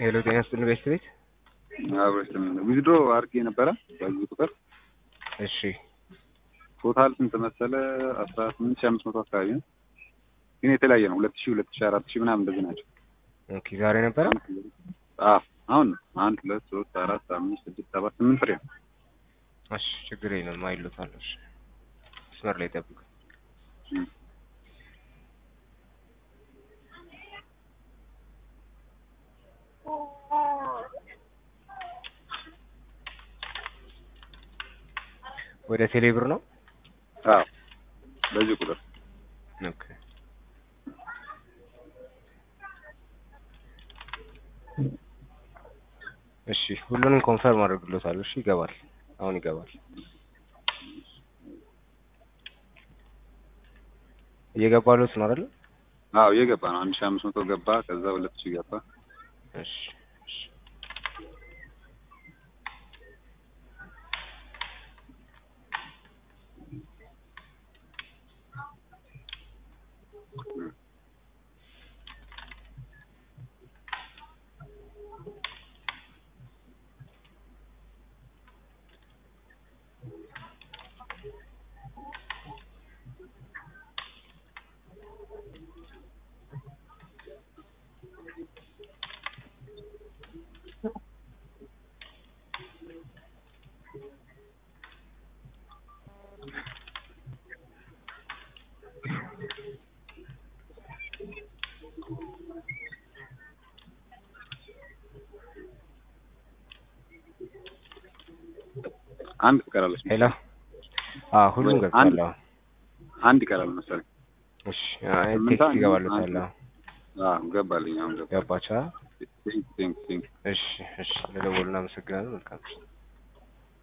ሄሎ ጤና ይስጥልኝ ቤስት ቤት አብረሽ ዊዝድሮ አድርጌ ነበረ በዚህ ቁጥር እሺ ቶታል ስንት መሰለ አስራ ስምንት ሺህ አምስት መቶ አካባቢ ነው ግን የተለያየ ነው ሁለት ሺህ ሁለት ሺህ አራት ሺህ ምናምን እንደዚህ ናቸው ኦኬ ዛሬ ነበረ አዎ አሁን አንድ ሁለት ሶስት አራት አምስት ስድስት ሰባት ስምንት ፍሬ ነው እሺ ችግር የለም አይሎታል እሺ መስመር ላይ ጠብቁ እም። ወደ ቴሌብር ነው አዎ በዚህ ቁጥር ኦኬ እሺ ሁሉንም ኮንፈርም አድርግሎታል እሺ ይገባል አሁን ይገባል እየገባሉት ነው አይደል አዎ እየገባ ነው አንድ ሺህ አምስት መቶ ገባ ከዛ ሁለት ሺህ ገባ እሺ እሺ አንድ ትቀራለች ሄሎ አዎ ሁሉም ወይ ገብቷል አንድ- አዎ አንድ ይቀራል መሰለኝ እሺ አይ ስምንት ቴክስት አንድ- ይገባሉታል አዎ አዎ ገባልኝ አሁን ገባ ገባቻ ቴንክ ቴንክ እሺ እሺ ለደወሉ እናመሰግናለን መልካም